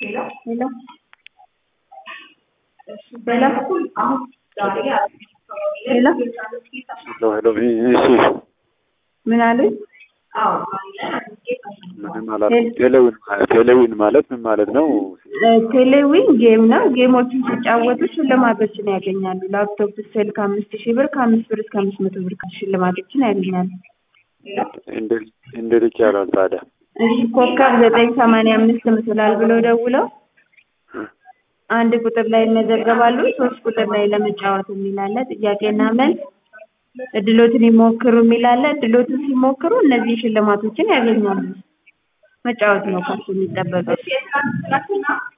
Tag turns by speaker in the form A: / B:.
A: ሄሎ
B: ሄሎ
A: በሌላ በኩል አሁን ዛሬ
B: ሄሎ
C: ሄሎ ሄሎ እሺ
B: ምን አሉኝ?
A: አዎ
C: ምንም አላልኩም። ቴሌዊን ማለት ቴሌዊን ማለት ምን ማለት ነው?
B: ቴሌዊን ጌም ነው። ጌሞችን ሲጫወቱ ሽልማቶችን ያገኛሉ። ላፕቶፕ፣ ስልክ አምስት ሺህ ብር ከአምስት ብር እስከ አምስት መቶ ብር ሽልማቶችን ያገኛሉ።
C: እንዴት እንዴት ይቻላል ታዲያ?
B: እሺ ኮከብ ዘጠኝ ሰማንያ አምስት ምስላል ብሎ ደውለው አንድ ቁጥር ላይ ይመዘገባሉ። ሶስት ቁጥር ላይ ለመጫወት የሚላለ ጥያቄና መልስ እድሎትን ይሞክሩ የሚላለ እድሎትን ሲሞክሩ እነዚህ ሽልማቶችን ያገኛሉ። መጫወት ነው ከሱ የሚጠበቀው።